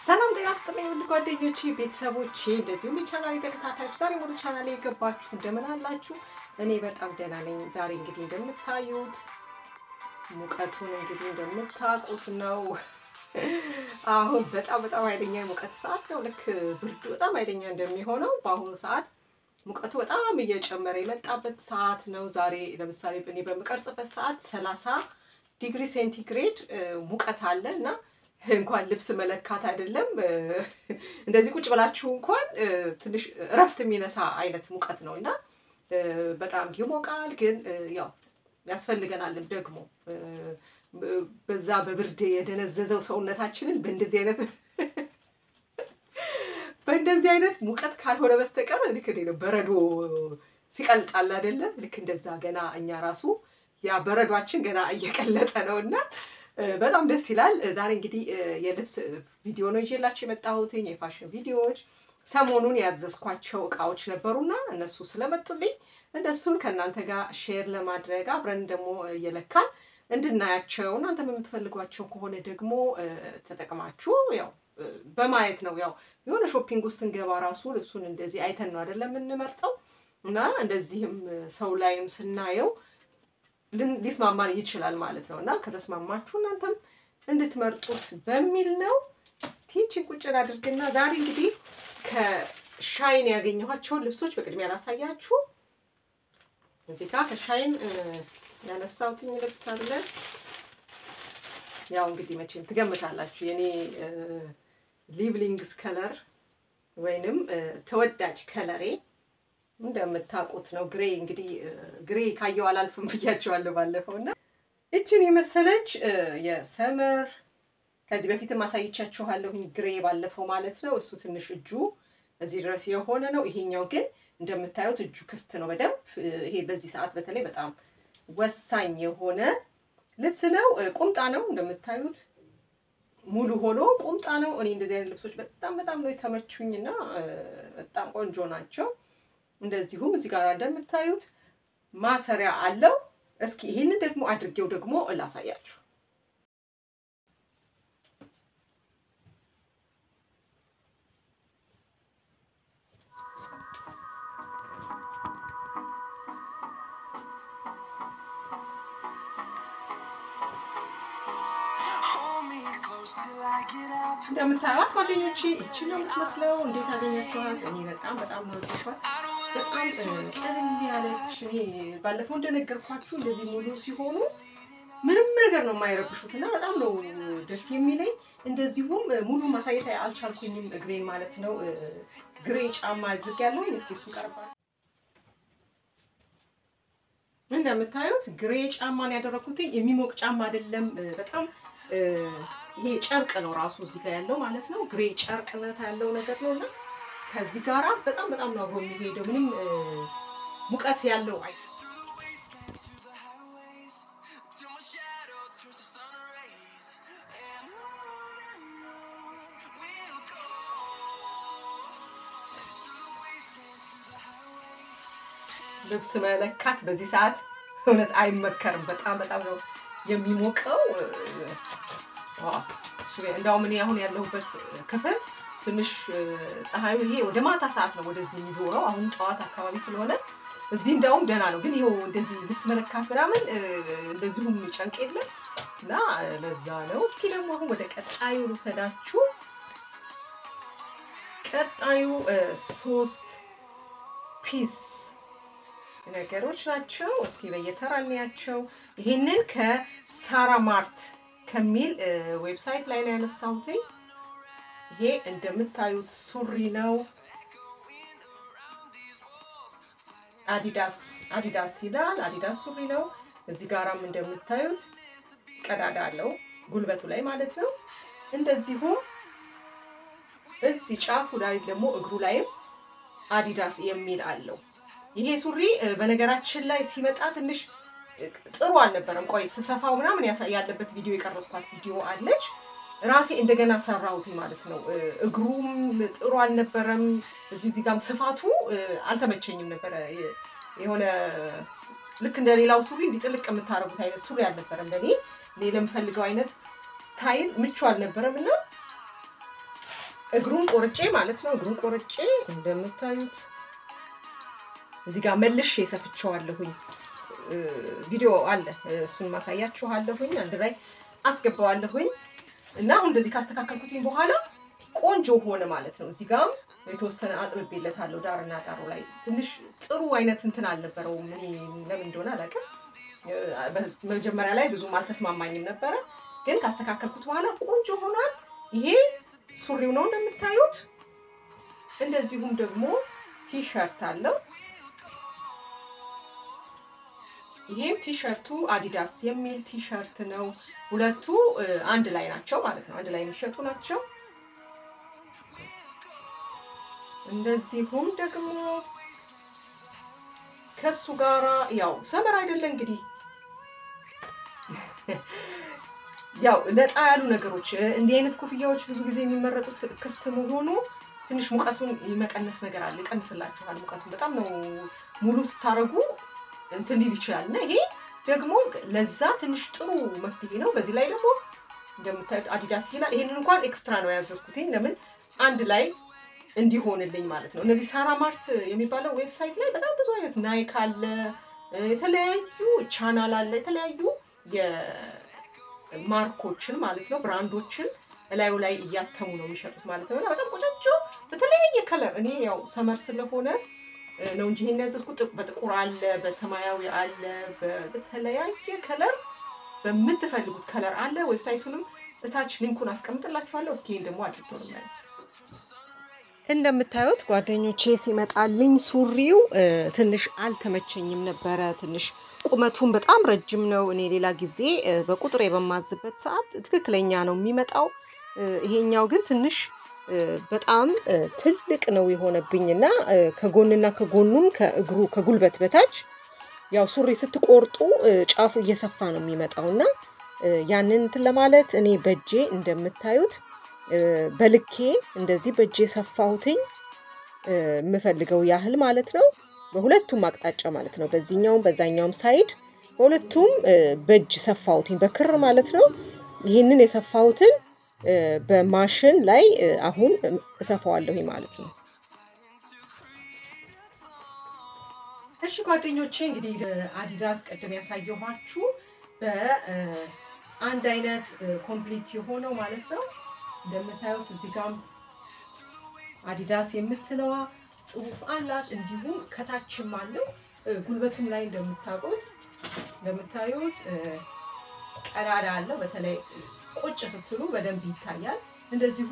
ሰላም ጤና ይስጥልኝ ውድ ጓደኞቼ፣ ቤተሰቦቼ እንደዚሁም የቻናሌ ተከታታዮች ዛሬ ወደ ቻናሌ የገባችሁ እንደምን አላችሁ? እኔ በጣም ደህና ነኝ። ዛሬ እንግዲህ እንደምታዩት ሙቀቱን እንግዲህ እንደምታውቁት ነው። አሁን በጣም በጣም ኃይለኛ የሙቀት ሰዓት ነው። ልክ ብርዱ በጣም ኃይለኛ እንደሚሆነው በአሁኑ ሰዓት ሙቀቱ በጣም እየጨመረ የመጣበት ሰዓት ነው። ዛሬ ለምሳሌ እኔ በምቀርጽበት ሰዓት ሰላሳ ዲግሪ ሴንቲግሬድ ሙቀት አለ እና እንኳን ልብስ መለካት አይደለም እንደዚህ ቁጭ ብላችሁ እንኳን ትንሽ እረፍት የሚነሳ አይነት ሙቀት ነው እና በጣም ይሞቃል። ግን ያው ያስፈልገናልም ደግሞ በዛ በብርድ የደነዘዘው ሰውነታችንን በእንደዚህ አይነት በእንደዚህ አይነት ሙቀት ካልሆነ በስተቀር ልክ ነው በረዶ ሲቀልጣል አይደለ? ልክ እንደዛ ገና እኛ ራሱ ያ በረዷችን ገና እየቀለጠ ነው እና በጣም ደስ ይላል። ዛሬ እንግዲህ የልብስ ቪዲዮ ነው ይዤላችሁ የመጣሁት የፋሽን ቪዲዮዎች ሰሞኑን ያዘዝኳቸው እቃዎች ነበሩና እነሱ ስለመጡልኝ እነሱን ከእናንተ ጋር ሼር ለማድረግ አብረን ደግሞ እየለካን እንድናያቸው እናንተ የምትፈልጓቸው ከሆነ ደግሞ ተጠቅማችሁ ያው በማየት ነው። ያው የሆነ ሾፒንግ ውስጥ ስንገባ ራሱ ልብሱን እንደዚህ አይተን ነው አይደለም የምንመርጠው እና እንደዚህም ሰው ላይም ስናየው ሊስማማን ይችላል ማለት ነው እና ከተስማማችሁ እናንተም እንድትመርጡት በሚል ነው። ስቲችን ቁጭ አድርግና ዛሬ እንግዲህ ከሻይን ያገኘኋቸውን ልብሶች በቅድሚያ ላሳያችሁ። እዚህ ጋር ከሻይን ያነሳሁትኝ ልብስ አለ። ያው እንግዲህ መቼም ትገምታላችሁ የኔ ሊቭሊንግስ ከለር ወይንም ተወዳጅ ከለሬ እንደምታውቁት ነው። ግሬ እንግዲህ ግሬ ካየው አላልፍም ብያቸዋለሁ ባለፈው እና እችን የመሰለች የሰመር ከዚህ በፊትም አሳይቻችኋለሁኝ ግሬ ባለፈው ማለት ነው። እሱ ትንሽ እጁ እዚህ ድረስ የሆነ ነው። ይሄኛው ግን እንደምታዩት እጁ ክፍት ነው በደንብ። ይሄ በዚህ ሰዓት በተለይ በጣም ወሳኝ የሆነ ልብስ ነው። ቁምጣ ነው እንደምታዩት ሙሉ ሆኖ ቁምጣ ነው። እኔ እንደዚህ አይነት ልብሶች በጣም በጣም ነው የተመቹኝና በጣም ቆንጆ ናቸው። እንደዚሁም እዚህ ጋር እንደምታዩት ማሰሪያ አለው። እስኪ ይህንን ደግሞ አድርጌው ደግሞ እላሳያችሁ። እንደምታዩት ጓደኞቼ ይቺ ነው የምትመስለው። እንዴት አገኛችኋት? እኔ በጣም በጣም ነው ወደድኳት። በጣም ቀለል ያለች እኔ ባለፈው እንደነገርኳችሁ እንደዚህ ሙሉ ሲሆኑ ምንም ነገር ነው የማይረብሹት እና በጣም ነው ደስ የሚለኝ። እንደዚሁም ሙሉ ማሳየት አልቻልኩኝም እግሬን ማለት ነው። ግሬ ጫማ አድርጌያለሁ። እስኪ እሱ ቀርባል። እንደምታዩት ግሬ ጫማን ያደረኩት የሚሞቅ ጫማ አይደለም። በጣም ይሄ ጨርቅ ነው ራሱ እዚህ ጋር ያለው ማለት ነው። ግሬ ጨርቅነት ያለው ነገር ነው እና ከዚህ ጋራ በጣም በጣም ነው አብሮ የሚሄደው። ምንም ሙቀት ያለው አይ ልብስ መለካት በዚህ ሰዓት እውነት አይመከርም። በጣም በጣም ነው የሚሞቀው። እንዳውም እኔ አሁን ያለሁበት ክፍል ትንሽ ፀሐዩ ይሄ ወደ ማታ ሰዓት ነው ወደዚህ የሚዞረው። አሁን ጠዋት አካባቢ ስለሆነ እዚህ እንዳውም ደህና ነው። ግን ይኸው እንደዚህ ልብስ መለካት ምናምን እንደዚሁም ጨንቅ የለም እና ለዛ ነው። እስኪ ደግሞ አሁን ወደ ቀጣዩ ልውሰዳችሁ። ቀጣዩ ሶስት ፒስ ነገሮች ናቸው። እስኪ በየተራ እንያቸው። ይሄንን ከሳራ ማርት ከሚል ዌብሳይት ላይ ነው ያነሳሁትኝ። ይሄ እንደምታዩት ሱሪ ነው። አዲዳስ አዲዳስ ይላል። አዲዳስ ሱሪ ነው። እዚህ ጋራም እንደምታዩት ቀዳዳ አለው ጉልበቱ ላይ ማለት ነው። እንደዚሁም እዚህ ጫፉ ላይ ደግሞ እግሩ ላይም አዲዳስ የሚል አለው። ይሄ ሱሪ በነገራችን ላይ ሲመጣ ትንሽ ጥሩ አልነበረም። ቆይ ስሰፋው ምናምን ያለበት ቪዲዮ የቀረጽኳት ቪዲዮ አለች። ራሴ እንደገና ሰራሁት ማለት ነው። እግሩም ጥሩ አልነበረም። እዚህ እዚህ ጋም ስፋቱ አልተመቸኝም ነበረ። የሆነ ልክ እንደ ሌላው ሱሪ እንዲጥልቅ የምታረጉት አይነት ሱሪ አልነበረም። ለእኔ እኔ ለምፈልገው አይነት ስታይል ምቹ አልነበረም እና እግሩን ቆርጬ ማለት ነው። እግሩን ቆርጬ እንደምታዩት እዚህ ጋር መልሼ ሰፍቼዋለሁኝ። ቪዲዮ አለ፣ እሱን ማሳያችኋለሁኝ። አንድ ላይ አስገባዋለሁኝ እና አሁን እንደዚህ ካስተካከልኩትኝ በኋላ ቆንጆ ሆነ ማለት ነው። እዚህ ጋርም የተወሰነ አጥብቤለታለሁ ዳርና ዳሩ ላይ ትንሽ ጥሩ አይነት እንትን አልነበረውም። እኔ ለምን እንደሆነ አላውቅም። መጀመሪያ ላይ ብዙም አልተስማማኝም ነበረ፣ ግን ካስተካከልኩት በኋላ ቆንጆ ሆኗል። ይሄ ሱሪው ነው እንደምታዩት። እንደዚሁም ደግሞ ቲሸርት አለው። ይሄም ቲሸርቱ አዲዳስ የሚል ቲሸርት ነው። ሁለቱ አንድ ላይ ናቸው ማለት ነው። አንድ ላይ የሚሸጡ ናቸው። እንደዚሁም ደግሞ ከሱ ጋራ ያው ሰመር አይደለ እንግዲህ ያው ነጣ ያሉ ነገሮች እንዲህ አይነት ኮፍያዎች ብዙ ጊዜ የሚመረጡት ክፍት መሆኑ ትንሽ ሙቀቱን የመቀነስ ነገር አለ። ይቀንስላችኋል ሙቀቱን በጣም ነው ሙሉ ስታረጉ እንትን ሊል ይችላል እና ይሄ ደግሞ ለዛ ትንሽ ጥሩ መፍትሄ ነው። በዚህ ላይ ደግሞ እንደምታዩት አዲዳስ ይላል። ይሄንን እንኳን ኤክስትራ ነው ያዘዝኩትኝ ለምን አንድ ላይ እንዲሆንልኝ ማለት ነው። እነዚህ ሳራ ማርት የሚባለው ዌብሳይት ላይ በጣም ብዙ አይነት ናይክ አለ፣ የተለያዩ ቻናል አለ፣ የተለያዩ የማርኮችን ማለት ነው ብራንዶችን እላዩ ላይ እያተሙ ነው የሚሸጡት ማለት ነው። እና በጣም ቆጫጆ በተለያየ ከለር እኔ ያው ሰመር ስለሆነ ነው እንጂ ይሄን ያዘዝኩት በጥቁር አለ፣ በሰማያዊ አለ፣ በተለያየ ከለር በምትፈልጉት ከለር አለ። ዌብሳይቱንም እታች ሊንኩን አስቀምጥላችኋለሁ። እስኪ ይሄን ደግሞ አድርጎ ነው መልስ እንደምታዩት ጓደኞቼ ሲመጣልኝ ሱሪው ትንሽ አልተመቸኝም ነበረ። ትንሽ ቁመቱን በጣም ረጅም ነው። እኔ ሌላ ጊዜ በቁጥር በማዝበት ሰዓት ትክክለኛ ነው የሚመጣው። ይሄኛው ግን ትንሽ በጣም ትልቅ ነው የሆነብኝና ከጎንና ከጎኑም ከእግሩ ከጉልበት በታች ያው ሱሪ ስትቆርጡ ጫፉ እየሰፋ ነው የሚመጣውና ያንን እንትን ለማለት እኔ በእጄ እንደምታዩት በልኬ እንደዚህ በእጄ ሰፋሁትኝ የምፈልገው ያህል ማለት ነው። በሁለቱም አቅጣጫ ማለት ነው። በዚህኛውም በዛኛውም ሳይድ በሁለቱም በእጅ ሰፋሁትኝ በክር ማለት ነው። ይህንን የሰፋሁትን በማሽን ላይ አሁን እሰፋዋለሁኝ ማለት ነው። እሺ ጓደኞቼ እንግዲህ አዲዳስ ቀደም ያሳየኋችሁ በአንድ አይነት ኮምፕሊት የሆነው ማለት ነው። እንደምታዩት እዚህ ጋም አዲዳስ የምትለዋ ጽሑፍ አላት። እንዲሁም ከታችም አለው ጉልበቱም ላይ እንደምታውቁት እንደምታዩት ቀዳዳ አለው። በተለይ ቁጭ ስትሉ በደንብ ይታያል። እንደዚሁ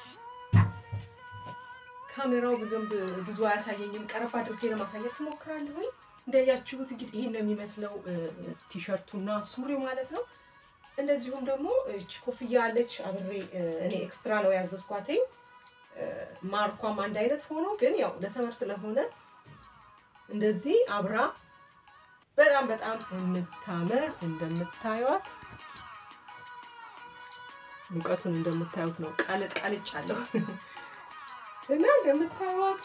ካሜራው ብዙም ብዙ አያሳየኝም። ቀረብ አድርጌ ለማሳየት ትሞክራለሁኝ። እንዳያችሁት እንግዲህ ይህን ነው የሚመስለው ቲሸርቱና ሱሪው ማለት ነው። እንደዚሁም ደግሞ እች ኮፍያ አለች አብሬ እኔ ኤክስትራ ነው ያዘዝኳትኝ። ማርኳም አንድ አይነት ሆኖ ግን ያው ለሰመር ስለሆነ እንደዚህ አብራ በጣም በጣም የምታምር እንደምታዩት ሙቀቱን እንደምታዩት ነው። ቃልጥ ቃልጭ አለው እና እንደምታዩት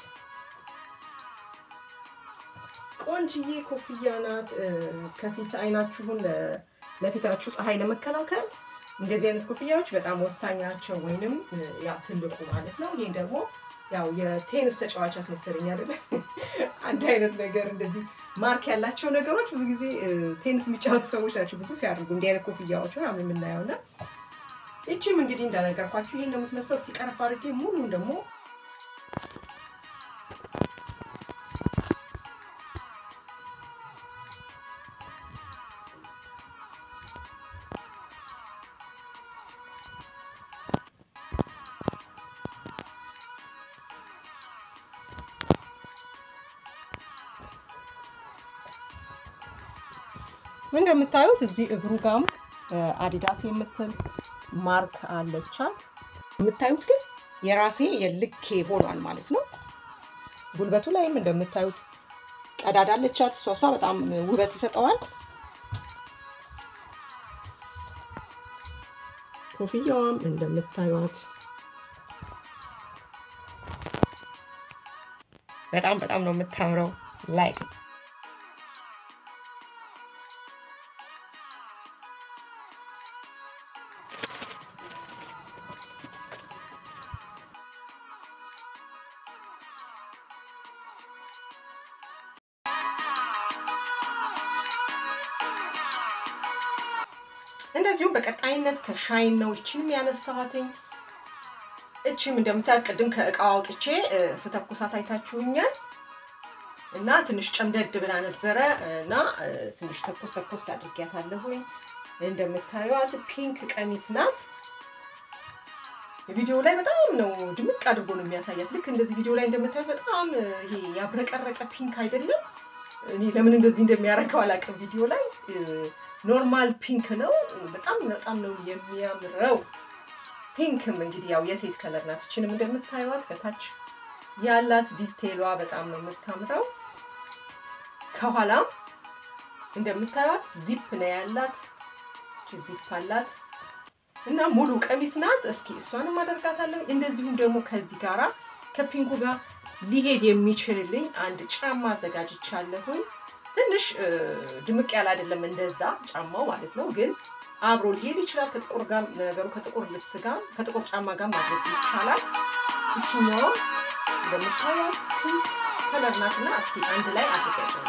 ቆንጅዬ ኮፍያ ናት። ከፊት አይናችሁን ለፊታችሁ ፀሐይ ለመከላከል እንደዚህ አይነት ኮፍያዎች በጣም ወሳኝ ናቸው። ወይንም ያ ትልቁ ማለት ነው። ይህ ደግሞ ያው የቴኒስ ተጫዋች አስመሰለኝ አይደለ? አንድ አይነት ነገር እንደዚህ ማርክ ያላቸው ነገሮች ብዙ ጊዜ ቴኒስ የሚጫወቱ ሰዎች ናቸው ብዙ ሲያደርጉ እንዲህ አይነት ኮፍያዎች ምናምን የምናየው እና ይቺም እንግዲህ እንዳነገርኳችሁ ይህን እንደምትመስለው እስቲ ቀረብ አድርጌ ሙሉን ደግሞ እንደምታዩት እዚህ እግሩ ጋም አዲዳስ የምትል ማርክ አለቻት። የምታዩት ግን የራሴ የልኬ ሆኗል ማለት ነው። ጉልበቱ ላይም እንደምታዩት ቀዳዳ አለቻት። እሷ እሷ በጣም ውበት ይሰጠዋል። ኮፍያዋም እንደምታዩት በጣም በጣም ነው የምታምረው ላይ እንደዚሁም በቀጣይነት ከሻይን ነው ይችንም ያነሳኋትኝ። እችም እንደምታያት ቅድም ከእቃው አውጥቼ ስተኩሳት አይታችሁኛል። እና ትንሽ ጨምደድ ብላ ነበረ እና ትንሽ ተኮስ ተኮስ አድርጊያታለሁኝ። እንደምታዩት ፒንክ ቀሚስ ናት። ቪዲዮ ላይ በጣም ነው ድምቅ አድርጎ ነው የሚያሳያት። ልክ እንደዚህ ቪዲዮ ላይ እንደምታዩት በጣም ይሄ ያብረቀረቀ ፒንክ አይደለም። እኔ ለምን እንደዚህ እንደሚያደርገው አላውቅም። ቪዲዮ ላይ ኖርማል ፒንክ ነው። በጣም በጣም ነው የሚያምረው። ፒንክም እንግዲህ ያው የሴት ከለር ናት። ይችንም እንደምታዩት ከታች ያላት ዲቴሏ በጣም ነው የምታምረው። ከኋላም እንደምታዩት ዚፕ ነው ያላት። ዚፕ አላት እና ሙሉ ቀሚስ ናት። እስኪ እሷንም አደርጋታለሁ። እንደዚሁም ደግሞ ከዚህ ጋራ ከፒንኩ ጋር ሊሄድ የሚችልልኝ አንድ ጫማ አዘጋጅቻለሁኝ። ትንሽ ድምቅ ያለ አይደለም እንደዛ ጫማው ማለት ነው፣ ግን አብሮ ሊሄድ ይችላል ከጥቁር ጋር ነገሩ ከጥቁር ልብስ ጋር ከጥቁር ጫማ ጋር ማድረግ ይቻላል። ይችኛዋ እንደምታዩት ፒንክ ከለር ናትና እስኪ አንድ ላይ አድርጋለሁ።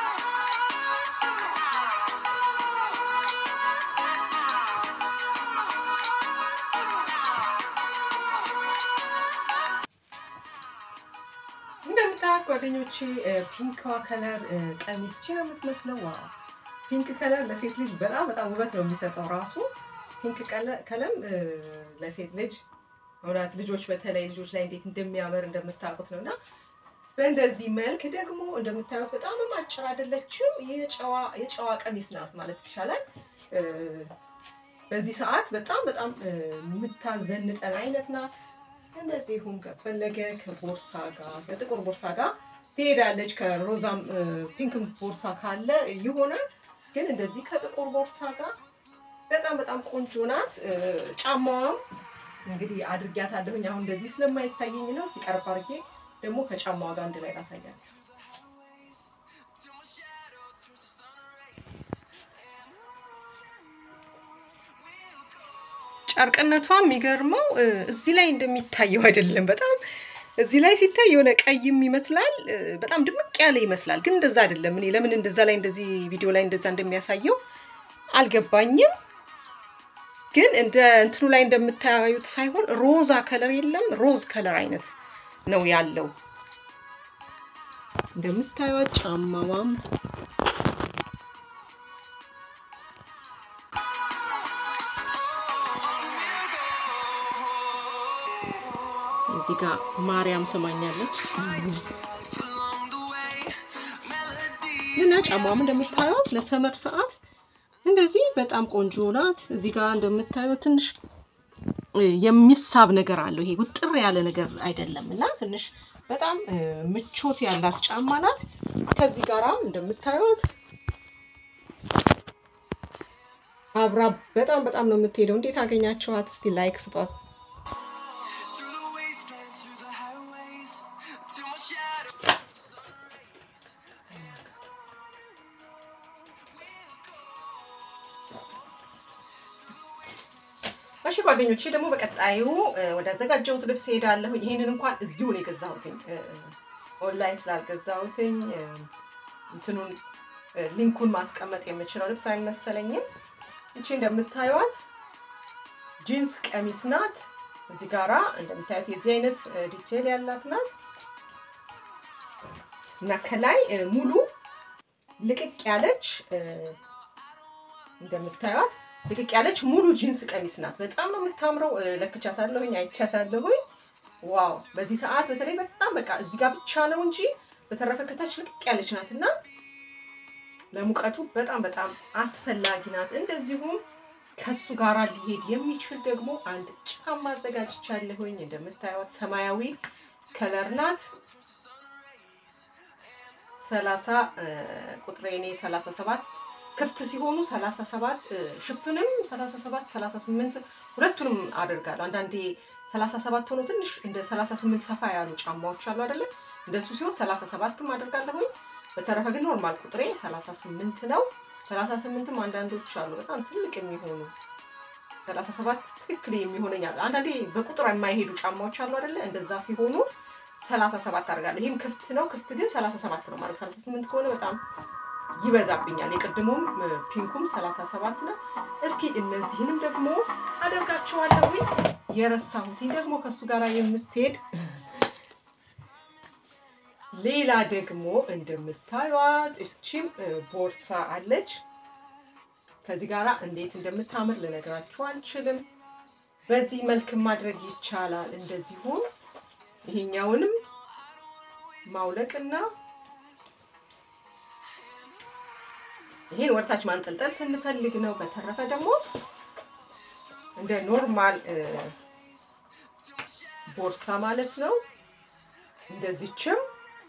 እንደምታዩት ጓደኞቼ ፒንክዋ ከለር ቀሚስ ቺ ነው የምትመስለው። ዋው ፒንክ ከለር ለሴት ልጅ በጣም በጣም ውበት ነው የሚሰጠው። ራሱ ፒንክ ቀለም ለሴት ልጅ እውነት ልጆች በተለይ ልጆች ላይ እንዴት እንደሚያምር እንደምታውቁት ነው እና በእንደዚህ መልክ ደግሞ እንደምታዩት በጣም አጭር አይደለችም። የጨዋ ቀሚስ ናት ማለት ይቻላል። በዚህ ሰዓት በጣም በጣም የምታዘንጠን አይነት ናት። እነዚሁም ከፈለገ ከቦርሳ ጋር ከጥቁር ቦርሳ ጋር ትሄዳለች። ከሮዛም ፒንክም ቦርሳ ካለ ይሆናል። ግን እንደዚህ ከጥቁር ቦርሳ ጋር በጣም በጣም ቆንጆ ናት። ጫማዋም እንግዲህ አድርጊያታለሁኝ። አሁን እንደዚህ ስለማይታየኝ ነው። ሲቀርብ አድርጌ ደግሞ ከጫማዋ ጋር አንድ ላይ ላሳያለሁ። ጨርቅነቷ የሚገርመው እዚህ ላይ እንደሚታየው አይደለም። በጣም እዚህ ላይ ሲታይ የሆነ ቀይም ይመስላል፣ በጣም ድምቅ ያለ ይመስላል። ግን እንደዛ አይደለም። እኔ ለምን እንደዛ ላይ እንደዚህ ቪዲዮ ላይ እንደዛ እንደሚያሳየው አልገባኝም። ግን እንደ እንትኑ ላይ እንደምታዩት ሳይሆን ሮዛ ከለር የለም፣ ሮዝ ከለር አይነት ነው ያለው። እንደምታዩት ጫማዋም እዚህ ጋር ማርያም ስማኛለች እና ጫማዋም እንደምታዩት ለሰመር ሰዓት እንደዚህ በጣም ቆንጆ ናት። እዚህ ጋር እንደምታዩት ትንሽ የሚሳብ ነገር አለው። ይሄ ውጥር ያለ ነገር አይደለም እና ትንሽ በጣም ምቾት ያላት ጫማ ናት። ከዚህ ጋራም እንደምታዩት አብራ በጣም በጣም ነው የምትሄደው። እንዴት አገኛችኋት? እስቲ ላይክ ስጧት። እሺ ጓደኞቼ ደግሞ በቀጣዩ ወደ አዘጋጀሁት ልብስ ሄዳለሁ። ይሄንን እንኳን እዚሁ ነው የገዛሁትኝ ኦንላይን ስላልገዛሁትኝ እንትኑን ሊንኩን ማስቀመጥ የምችለው ልብስ አይመሰለኝም። እቺ እንደምታዩት ጂንስ ቀሚስ ናት። እዚህ ጋራ እንደምታዩት የዚህ አይነት ዲቴል ያላት ናት እና ከላይ ሙሉ ልቅቅ ያለች እንደምታዩት ልቅቅ ያለች ሙሉ ጂንስ ቀሚስ ናት። በጣም ነው የምታምረው። ለክቻታለሁኝ፣ አይቻታለሁኝ። ዋው! በዚህ ሰዓት በተለይ በጣም በቃ እዚህ ጋር ብቻ ነው እንጂ በተረፈ ከታች ልቅቅ ያለች ናት እና ለሙቀቱ በጣም በጣም አስፈላጊ ናት። እንደዚሁም ከሱ ጋር ሊሄድ የሚችል ደግሞ አንድ ጫማ አዘጋጅቻለሁኝ። እንደምታዩት ሰማያዊ ከለር ናት። ሰላሳ ቁጥሬ እኔ ሰላሳ ሰባት ክፍት ሲሆኑ 37 ሽፍንም 37 38 ሁለቱንም አደርጋለሁ። አንዳንዴ 37 ሆኖ ትንሽ እንደ 38 ሰፋ ያሉ ጫማዎች አሉ አይደለ? እንደሱ ሲሆን 37ም አደርጋለሁኝ። በተረፈ ግን ኖርማል ቁጥሬ 38 ነው። 38ም አንዳንዶች አሉ በጣም ትልቅ የሚሆኑ 37 ትክክል የሚሆነኝ አሉ። አንዳንዴ በቁጥር የማይሄዱ ጫማዎች አሉ አይደለ? እንደዛ ሲሆኑ 37 አደርጋለሁ። ይህም ክፍት ነው። ክፍት ግን 37 ነው ማለት 38 ከሆነ በጣም ይበዛብኛል። የቅድሙም ፒንኩም ሰላሳ ሰባት ነው። እስኪ እነዚህንም ደግሞ አደርጋቸዋለሁ። የረሳሁትኝ ደግሞ ከእሱ ጋር የምትሄድ ሌላ ደግሞ እንደምታዩት እችም ቦርሳ አለች። ከዚህ ጋር እንዴት እንደምታምር ልነግራችሁ አልችልም። በዚህ መልክ ማድረግ ይቻላል። እንደዚሁ ይሄኛውንም ማውለቅና ይሄን ወርታች ማንጠልጠል ስንፈልግ ነው። በተረፈ ደግሞ እንደ ኖርማል ቦርሳ ማለት ነው። እንደዚችም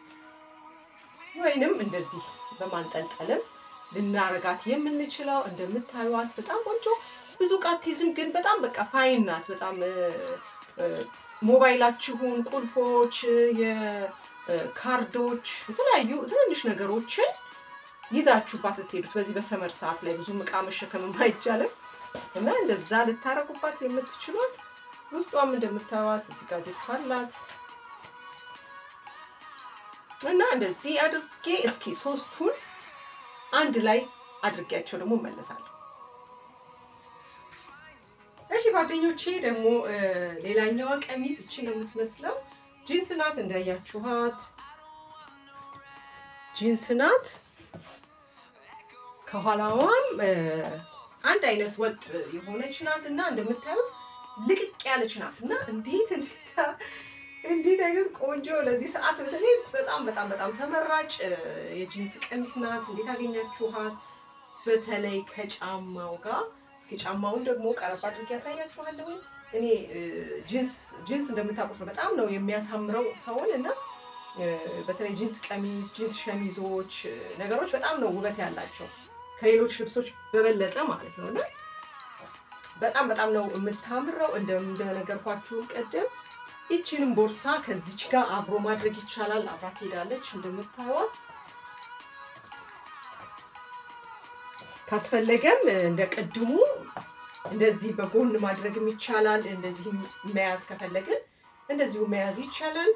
ወይንም እንደዚህ በማንጠልጠልም ልናረጋት የምንችለው እንደምታዩት በጣም ቆንጆ ብዙ ዕቃ አትይዝም፣ ግን በጣም በቃ ፋይን ናት። በጣም ሞባይላችሁን፣ ቁልፎች፣ የካርዶች፣ የተለያዩ ትንንሽ ነገሮችን ይዛችሁባት ልትሄዱት በዚህ በሰመር ሰዓት ላይ ብዙም ዕቃ መሸከምም አይቻልም እና እንደዛ ልታረጉባት የምትችሉት ውስጧም እንደምታዩት እዚህ ጋር ዚፕ አላት እና እንደዚህ አድርጌ እስኪ ሶስቱን አንድ ላይ አድርጌያቸው ደግሞ እመለሳለሁ። እሺ ጓደኞቼ ደግሞ ሌላኛዋ ቀሚስ እቺ ነው የምትመስለው። ጂንስ ናት እንዳያችኋት፣ ጂንስ ናት። ከኋላዋም አንድ አይነት ወጥ የሆነች ናት እና እንደምታዩት ልቅቅ ያለች ናት እና እንዴት እንዴት አይነት ቆንጆ ለዚህ ሰዓት በተለይ በጣም በጣም በጣም ተመራጭ የጂንስ ቀሚስ ናት። እንዴት አገኛችኋት? በተለይ ከጫማው ጋር እስኪ ጫማውን ደግሞ ቀረብ አድርጌ ያሳያችኋለሁ። እኔ ጂንስ ጂንስ እንደምታውቁት ነው በጣም ነው የሚያሳምረው ሰውን እና በተለይ ጂንስ ቀሚስ፣ ጂንስ ሸሚዞች ነገሮች በጣም ነው ውበት ያላቸው ከሌሎች ልብሶች በበለጠ ማለት ነው እና በጣም በጣም ነው የምታምረው እንደነገርኳችሁም ቀደም ይቺንም ቦርሳ ከዚች ጋር አብሮ ማድረግ ይቻላል። አብራ ትሄዳለች እንደምታዩት። ካስፈለገም እንደ ቅድሙ እንደዚህ በጎን ማድረግም ይቻላል። እንደዚህ መያዝ ከፈለግን እንደዚሁ መያዝ ይቻላል።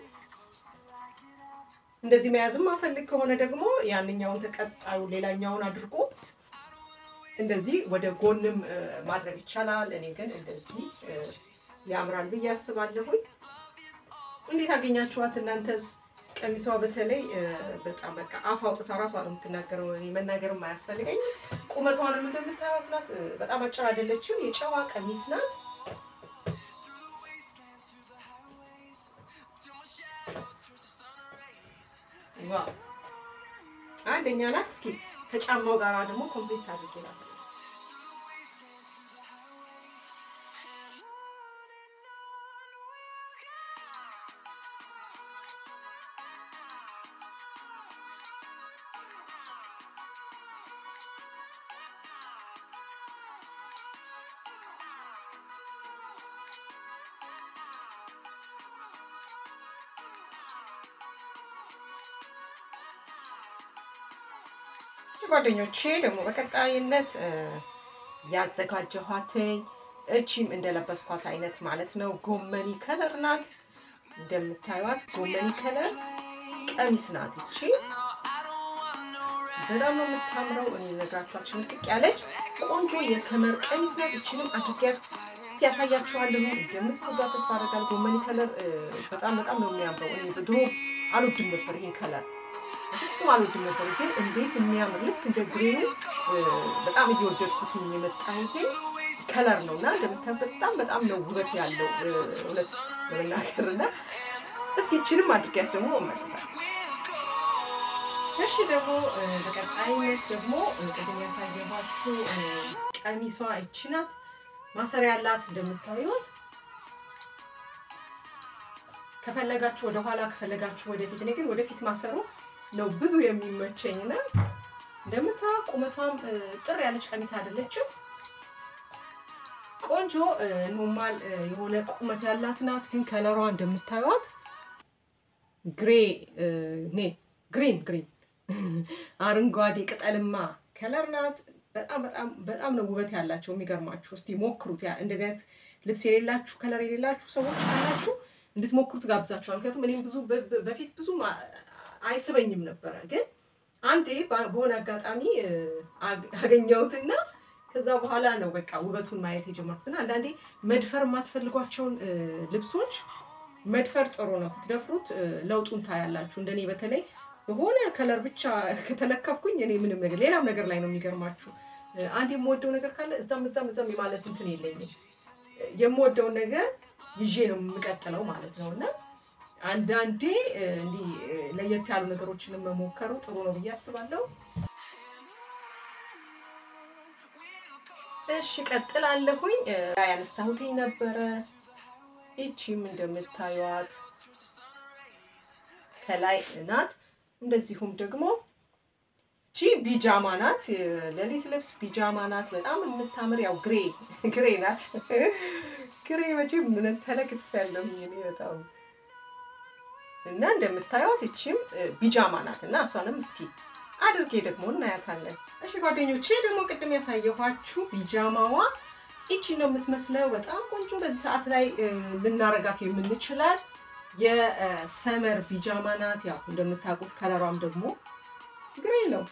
እንደዚህ መያዝም ማፈልግ ከሆነ ደግሞ ያንኛውን ተቀጣዩ ሌላኛውን አድርጎ እንደዚህ ወደ ጎንም ማድረግ ይቻላል። እኔ ግን እንደዚህ ያምራል ብዬ አስባለሁኝ። እንዴት አገኛችኋት እናንተስ? ቀሚሷ በተለይ በጣም በቃ አፍ አውጥታ ራሷ ነው የምትናገረው። እኔ መናገርም አያስፈልገኝ። ቁመቷንም እንደምታዩት ናት። በጣም አጭር አይደለችም። የጨዋ ቀሚስ ናት። ዋው አንደኛ ናት። እስኪ ከጫማው ጋር ደግሞ ኮምፕሊት አድርጌ ላሳይ። ጓደኞቼ ደግሞ በቀጣይነት ያዘጋጀኋትኝ እቺም እንደለበስኳት አይነት ማለት ነው። ጎመኒ ከለር ናት። እንደምታዩት ጎመኒ ከለር ቀሚስ ናት። እቺ በጣም ነው የምታምረው። እኔ ነግራችኋችን ጥቅ ያለች ቆንጆ የሰመር ቀሚስ ናት። እችንም አድርጊያት እስኪ ያሳያችኋለሁ። እንደምትወዷት ተስፋ አደርጋለሁ። ጎመኒ ከለር በጣም በጣም ነው የሚያምረው። እኔ ድሮ አልወድም ነበር ይሄን ከለር ፍጹም አልወድም ነበር፣ ግን እንዴት የሚያምር ልክ እንደ ግሬኑ በጣም እየወደድኩትኝ የመጣሁት ከለር ነው እና እንደምታዩት በጣም በጣም ነው ውበት ያለው እውነት ለመናገር እና እስኪ ይችንም አድርጊያት ደግሞ እመለሳለሁ። እሺ ደግሞ በቀጣይነት ደግሞ ቅድም ያሳየኋችሁ ቀሚሷ ይቺ ናት። ማሰሪያ ያላት እንደምታዩት ከፈለጋችሁ ወደኋላ ከፈለጋችሁ ወደፊት። እኔ ግን ወደፊት ማሰሩ ነው ብዙ የሚመቸኝና እንደምታዩት ቁመቷም ጥር ያለች ቀሚስ አይደለችም። ቆንጆ ኖርማል የሆነ ቁመት ያላት ናት። ግን ከለሯ እንደምታዩት ግሬ ኔ ግሪን ግሪን አረንጓዴ ቅጠልማ ከለር ናት። በጣም በጣም በጣም ነው ውበት ያላቸው። የሚገርማችሁ እስቲ ሞክሩት። እንደዚህ አይነት ልብስ የሌላችሁ ከለር የሌላችሁ ሰዎች ካላችሁ እንድትሞክሩት ጋብዛችኋል። ምክንያቱም እኔም ብዙ በፊት ብዙ አይስበኝም ነበረ፣ ግን አንዴ በሆነ አጋጣሚ አገኘሁትና ከዛ በኋላ ነው በቃ ውበቱን ማየት የጀመርኩትና አንዳንዴ መድፈር የማትፈልጓቸውን ልብሶች መድፈር ጥሩ ነው። ስትደፍሩት ለውጡን ታያላችሁ። እንደኔ በተለይ በሆነ ከለር ብቻ ከተለከፍኩኝ እኔ ምንም ነገር ሌላም ነገር ላይ ነው የሚገርማችሁ። አንድ የምወደው ነገር ካለ እዛም እዛም እዛም የማለት እንትን የለኝም። የምወደውን ነገር ይዤ ነው የምቀጥለው ማለት ነው እና አንዳንዴ እንዲህ ለየት ያሉ ነገሮችንም መሞከሩ ጥሩ ነው ብዬ አስባለሁ። እሺ ቀጥላለሁኝ። ያነሳሁትኝ ነበረ። ይቺም እንደምታዩት ከላይ ናት። እንደዚሁም ደግሞ ቺ ቢጃማ ናት። ሌሊት ልብስ ቢጃማ ናት። በጣም የምታምር ያው ግሬ ግሬ ናት። ግሬ መቼም ምን ተለክፍ ያለሁኝ እኔ በጣም እና እንደምታዩት ይቺም ቢጃማ ናት እና እሷንም እስኪ አድርጌ ደግሞ እናያታለን። እሺ ጓደኞቼ ደግሞ ቅድም ያሳየኋችሁ ቢጃማዋ ይቺ ነው የምትመስለው። በጣም ቆንጆ በዚህ ሰዓት ላይ ልናረጋት የምንችላት የሰመር ቢጃማ ናት። ያው እንደምታውቁት ከለሯም ደግሞ ግሬ ነው።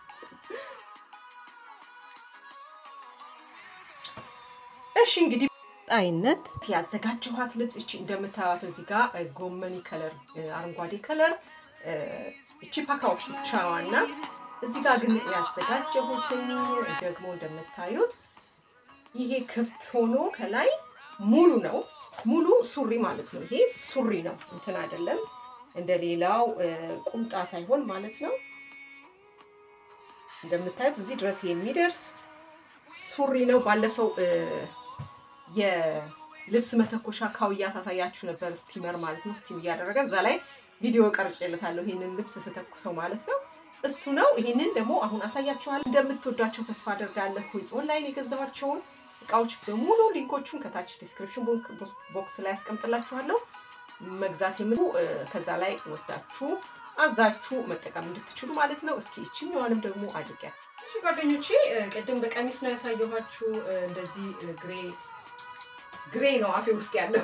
እሺ እንግዲህ ጣይነት ያዘጋጀኋት ልብስ እቺ እንደምታዩት እዚህ ጋር ጎመኒ ከለር፣ አረንጓዴ ከለር እቺ ፓካዎች ብቻዋን ናት። እዚህ ጋር ግን ያዘጋጀሁትኝ ደግሞ እንደምታዩት ይሄ ክፍት ሆኖ ከላይ ሙሉ ነው። ሙሉ ሱሪ ማለት ነው። ይሄ ሱሪ ነው፣ እንትን አይደለም እንደ ሌላው ቁምጣ ሳይሆን ማለት ነው። እንደምታዩት እዚህ ድረስ የሚደርስ ሱሪ ነው። ባለፈው የልብስ መተኮሻ ካውያ ሳሳያችሁ ነበር፣ ስቲመር ማለት ነው። ስቲም እያደረገ እዛ ላይ ቪዲዮ ቀርጬለታለሁ፣ ይሄንን ልብስ ስተኩሰው ማለት ነው። እሱ ነው። ይሄንን ደግሞ አሁን አሳያችኋለሁ። እንደምትወዷቸው ተስፋ አደርጋለሁ። ኦንላይን የገዛኋቸውን እቃዎች በሙሉ ሊንኮቹን ከታች ዲስክሪፕሽን ቦክስ ላይ ያስቀምጥላችኋለሁ። መግዛት የምሉ ከዛ ላይ ወስዳችሁ አዛችሁ መጠቀም እንድትችሉ ማለት ነው። እስኪ ይችኛዋንም ደግሞ አድርጊያት። እሺ ጓደኞቼ፣ ቅድም በቀሚስ ነው ያሳየኋችሁ። እንደዚህ ግሬ ግሬ ነው አፌ ውስጥ ያለው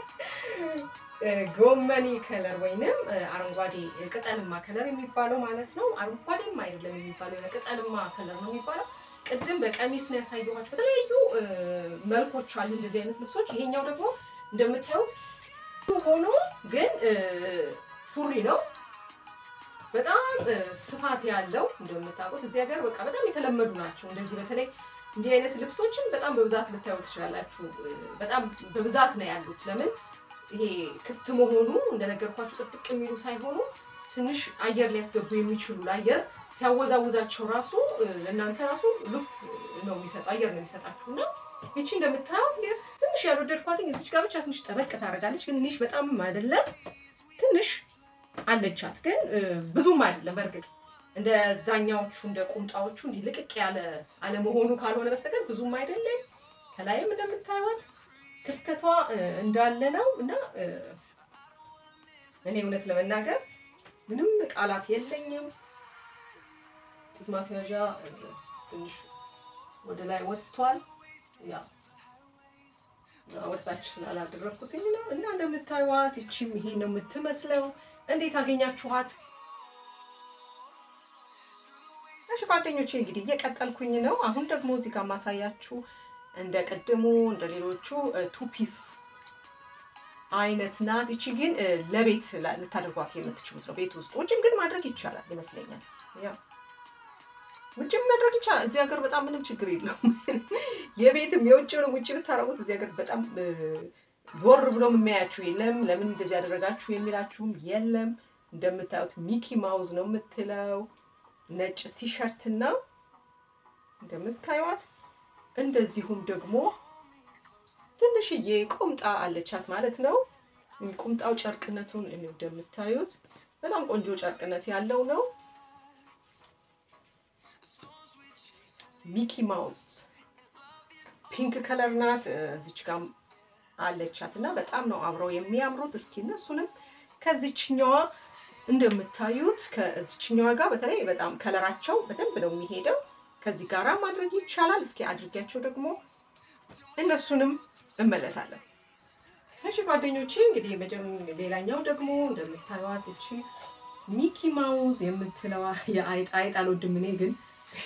ጎመኒ ከለር ወይንም አረንጓዴ ቅጠልማ ከለር የሚባለው ማለት ነው። አረንጓዴም አይደለም የሚባለው ቅጠልማ ከለር ነው የሚባለው። ቅድም በቀሚስ ነው ያሳየኋቸው። በተለያዩ መልኮች አሉ እንደዚህ አይነት ልብሶች። ይሄኛው ደግሞ እንደምታዩት ሆኖ ግን ሱሪ ነው። በጣም ስፋት ያለው እንደምታውቁት እዚህ ሀገር በቃ በጣም የተለመዱ ናቸው። እንደዚህ በተለይ እንዲህ አይነት ልብሶችን በጣም በብዛት ልታዩ ትችላላችሁ። በጣም በብዛት ነው ያሉት። ለምን ይሄ ክፍት መሆኑ እንደነገርኳችሁ ጥብቅ የሚሉ ሳይሆኑ ትንሽ አየር ሊያስገቡ የሚችሉ ለአየር ሲያወዛውዛቸው ራሱ ለእናንተ ራሱ ሉክ ነው የሚሰጠው አየር ነው የሚሰጣችሁ እና ይቺ እንደምታዩት ትንሽ ያልወደድኳትኝ እዚች ጋር ብቻ ትንሽ ጠበቅ ታደርጋለች። ግን ትንሽ በጣም አይደለም ትንሽ አለቻት፣ ግን ብዙም አይደለም። በእርግጥ እንደ ዛኛዎቹ እንደ ቁምጣዎቹ እንዲህ ልቅቅ ያለ አለመሆኑ ካልሆነ በስተቀር ብዙም አይደለም። ከላይም እንደምታዩት ክፍተቷ እንዳለ ነው እና እኔ እውነት ለመናገር ምንም ቃላት የለኝም። ጡት ማስያዣ ትንሽ ወደ ላይ ወጥቷል። ያ ወደታች ስላላደረግኩት ነው እና እንደምታዩት ይቺም ይሄ ነው የምትመስለው። እንዴት አገኛችኋት? እሺ ጓደኞቼ እንግዲህ እየቀጠልኩኝ ነው። አሁን ደግሞ እዚህ ጋር ማሳያችሁ እንደ ቅድሙ እንደ ሌሎቹ ቱፒስ አይነት ናት። ይቺ ግን ለቤት ልታደርጓት የምትችሉት ነው። ቤት ውስጥ ውጭም ግን ማድረግ ይቻላል ይመስለኛል። ያ ውጭም ማድረግ ይቻላል። እዚህ ሀገር በጣም ምንም ችግር የለውም። የቤትም የውጭውንም ውጭ ብታረጉት እዚህ ሀገር በጣም ዞር ብሎም የሚያያችሁ የለም። ለምን እንደዚህ ያደረጋችሁ የሚላችሁም የለም። እንደምታዩት ሚኪ ማውዝ ነው የምትለው ነጭ ቲሸርት እና እንደምታዩት እንደዚሁም ደግሞ ትንሽዬ ቁምጣ አለቻት ማለት ነው። ቁምጣው ጨርቅነቱን እንደምታዩት በጣም ቆንጆ ጨርቅነት ያለው ነው። ሚኪ ማውዝ ፒንክ ከለር ናት። እዚች ጋር አለቻት እና በጣም ነው አብረው የሚያምሩት። እስኪ እነሱንም ከዚችኛዋ እንደምታዩት ከዚችኛዋ ጋር በተለይ በጣም ከለራቸው በደንብ ነው የሚሄደው። ከዚህ ጋራ ማድረግ ይቻላል። እስኪ አድርጊያቸው ደግሞ እነሱንም እመለሳለሁ። እሺ ጓደኞቼ እንግዲህ ሌላኛው ደግሞ እንደምታዩት እቺ ሚኪ ማውዝ የምትለዋ የአይጥ አይጥ አልወድም እኔ ግን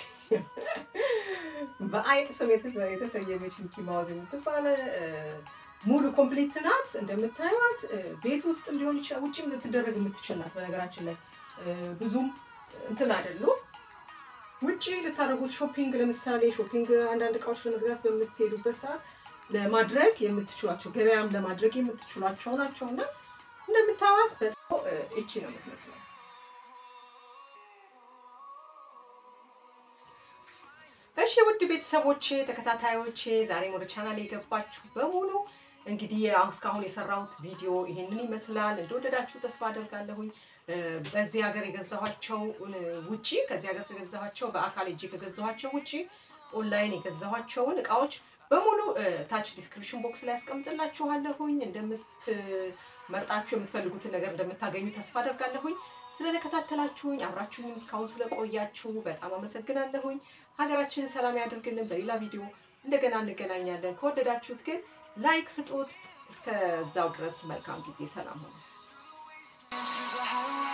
በአይጥ ስም የተሰየመች ሚኪ ማውዝ የምትባለ ሙሉ ኮምፕሊት ናት። እንደምታዩት ቤት ውስጥም ሊሆን ይችላል፣ ውጭም ልትደረግ የምትችል ናት። በነገራችን ላይ ብዙም እንትን አይደሉም። ውጭ ልታደርጉት ሾፒንግ፣ ለምሳሌ ሾፒንግ አንዳንድ እቃዎች ለመግዛት በምትሄዱበት ሰዓት ለማድረግ የምትችሏቸው ገበያም ለማድረግ የምትችሏቸው ናቸው እና እንደምታዩት በጣም እቺ ነው የምትመስለው። እሺ ውድ ቤተሰቦቼ ተከታታዮቼ፣ ዛሬም ወደ ቻናል የገባችሁ በሙሉ እንግዲህ አሁን እስካሁን የሰራሁት ቪዲዮ ይሄንን ይመስላል። እንደወደዳችሁ ተስፋ አደርጋለሁኝ። በዚህ ሀገር የገዛኋቸው ውጪ ከዚህ ሀገር ከገዛኋቸው በአካል እጅ ከገዛኋቸው ውጪ ኦንላይን የገዛኋቸውን እቃዎች በሙሉ ታች ዲስክሪፕሽን ቦክስ ላይ ያስቀምጥላችኋለሁኝ። እንደምትመርጣችሁ የምትፈልጉትን ነገር እንደምታገኙ ተስፋ አደርጋለሁኝ። ስለተከታተላችሁኝ አብራችሁኝም እስካሁን ስለቆያችሁ በጣም አመሰግናለሁኝ። ሀገራችንን ሰላም ያድርግልን። በሌላ ቪዲዮ እንደገና እንገናኛለን። ከወደዳችሁት ግን ላይክ ስጡት። እስከዛው ድረስ መልካም ጊዜ፣ ሰላም ሆነ።